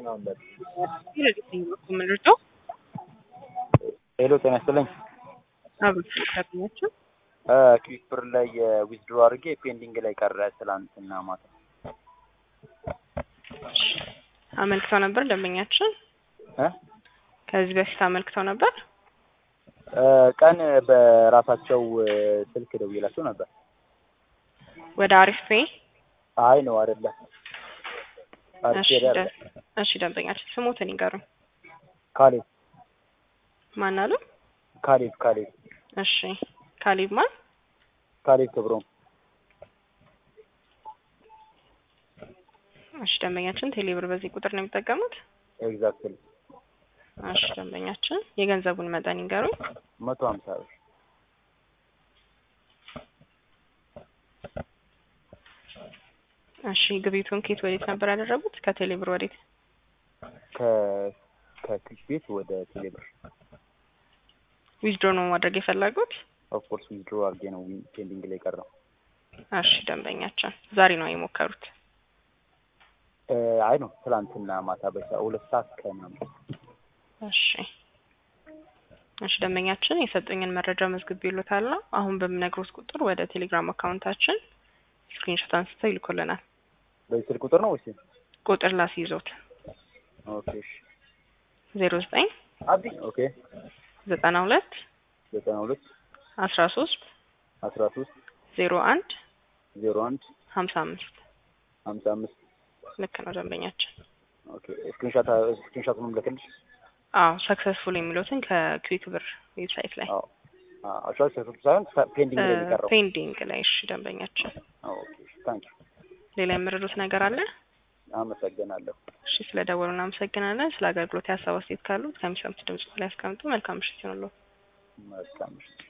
ምንርጠው ሄሎ ጤና ይስጥልኝ። አብሮች ታገኛቸው ክዊክ ብር ላይ ዊዝድሮ አድርጌ ፔንዲንግ ላይ ቀረ ትላንትና ማታ። አመልክተው ነበር ደንበኛችን እ ከዚህ በፊት አመልክተው ነበር። እ ቀን በራሳቸው ስልክ ደውዬላቸው ነበር። ወደ አሪፍ ፔይ አይ ነው አይደለም። አሪፍ እሺ ሄደ ደ- እሺ ደንበኛችን ስሞትን ይንገሩኝ። ካሌብ ማን አሉ? ካሌብ ካሌብ እሺ ካሊብ ማን? ካሌብ ክብሮም እሺ ደንበኛችን ቴሌብር በዚህ ቁጥር ነው የሚጠቀሙት? ኤግዛክትሊ እሺ ደንበኛችን የገንዘቡን መጠን ይንገሩኝ። መቶ ሀምሳ ብር እሺ ግብይቱን ኬት ወዴት ነበር ያደረጉት? ከቴሌብር ወዴት? ከ ከክዊክ ቤት ወደ ቴሌብር ዊዝድሮ ነው ማድረግ የፈለጉት? ኦፍኮርስ ዊዝድሮ አድርጌ ነው ፔንዲንግ ላይ ቀረው። እሺ ደንበኛችን ዛሬ ነው የሞከሩት። እ አይ ነው ትላንትና ማታ በሳ ሁለት ሰዓት ከምናምን እሺ እሺ ደንበኛችን የሰጡኝን መረጃ መዝግቤልዎታል ነው። አሁን በምነግሮት ቁጥር ወደ ቴሌግራም አካውንታችን ስክሪንሾት አንስተው ይልኩልናል። በዚህ ስልክ ቁጥር ነው ወይስ? ቁጥር ላስይዞት ኦኬ እሺ ዜሮ ዘጠኝ አብዲ ኦኬ ዘጠና ሁለት ዘጠና ሁለት አስራ ሶስት አስራ ሶስት ዜሮ አንድ ዜሮ አንድ ሀምሳ አምስት ሀምሳ አምስት ልክ ነው ደንበኛችን። ኦኬ ስክሪንሾት ስክሪንሾቱንም ልክልሽ። አዎ ሰክሰስፉል የሚሉትን ከኩዊክ ብር ዌብሳይት ላይ አዎ አሻሽ ሰክሰስ ሳይሆን ፔንዲንግ ላይ የሚቀረው። ፔንዲንግ ላይ እሺ ደንበኛችን ኦኬ ታንክ ዩ ሌላ የምረዱት ነገር አለ? አመሰግናለሁ። እሺ ስለ ደወሉ እናመሰግናለን። ስለ አገልግሎት የሀሳብ አስተያየት ካሉት ከሚሰሙት ድምጽ ላይ ያስቀምጡ። መልካም ምሽት ይሁንልዎ። መልካም ምሽት።